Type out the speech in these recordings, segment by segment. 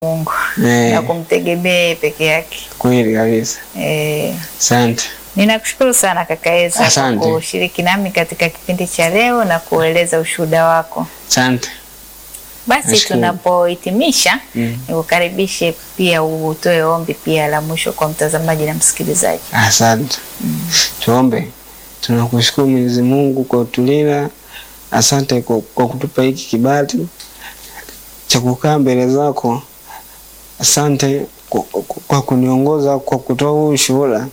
Mungu Eh. na kumtegemea yeye peke yake. Kweli kabisa. Eh, Asante. ninakushukuru sana kaka Eza kwa Asante. kushiriki nami katika kipindi cha leo na kueleza ushuhuda wako. Asante. Basi Nashukuru. tunapohitimisha Mm. nikukaribishe pia utoe ombi pia la mwisho kwa mtazamaji na msikilizaji. Asante. Tuombe. Tunakushukuru Mwenyezi Mungu kwa utulinda. Asante kwa, kwa kutupa hiki kibali cha kukaa mbele zako. Asante kwa, kwa- kwa kuniongoza kwa kutoa huu ushuhuda.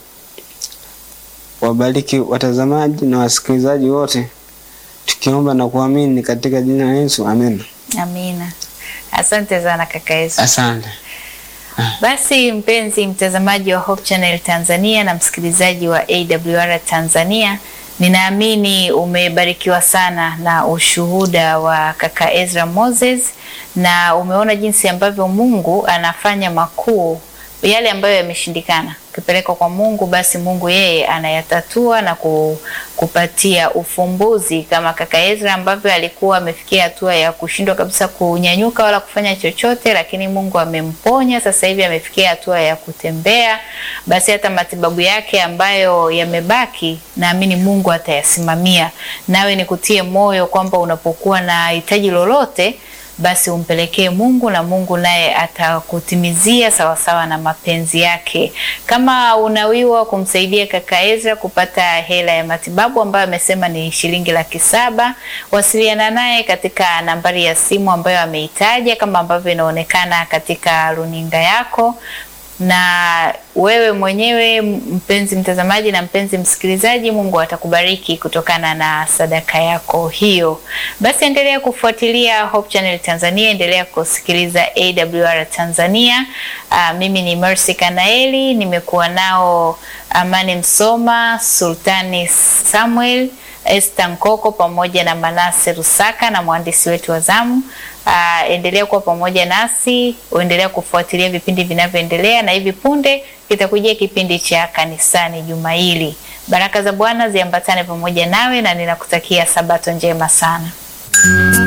Wabariki watazamaji na wasikilizaji wote, tukiomba na kuamini katika jina la Yesu, amen. Amina. Asante sana kaka Eza. Asante. Basi mpenzi mtazamaji wa Hope Channel Tanzania na msikilizaji wa AWR Tanzania, ninaamini umebarikiwa sana na ushuhuda wa kaka Ezra Moses na umeona jinsi ambavyo Mungu anafanya makuu yale ambayo yameshindikana ukipelekwa kwa Mungu, basi Mungu yeye anayatatua na ku- kupatia ufumbuzi, kama kaka Ezra ambavyo alikuwa amefikia hatua ya kushindwa kabisa kunyanyuka wala kufanya chochote, lakini Mungu amemponya. Sasa hivi amefikia hatua ya kutembea, basi hata matibabu yake ambayo yamebaki, naamini Mungu atayasimamia. Nawe nikutie moyo kwamba unapokuwa na hitaji lolote basi umpelekee Mungu na Mungu naye atakutimizia sawasawa na mapenzi yake. Kama unawiwa kumsaidia kaka Ezra kupata hela ya matibabu ambayo amesema ni shilingi laki saba, wasiliana naye katika nambari ya simu ambayo ameitaja kama ambavyo inaonekana katika runinga yako na wewe mwenyewe mpenzi mtazamaji na mpenzi msikilizaji, Mungu atakubariki kutokana na sadaka yako hiyo. Basi endelea kufuatilia Hope Channel Tanzania, endelea kusikiliza AWR Tanzania. Aa, mimi ni Mercy Kanaeli, nimekuwa nao Amani Msoma, Sultani Samuel, Esther Nkoko pamoja na Manase Rusaka na mwandishi wetu wa zamu. Uh, endelea kuwa pamoja nasi, uendelea kufuatilia vipindi vinavyoendelea, na hivi punde kitakujia kipindi cha kanisani juma hili. Baraka za Bwana ziambatane pamoja nawe, na ninakutakia sabato njema sana.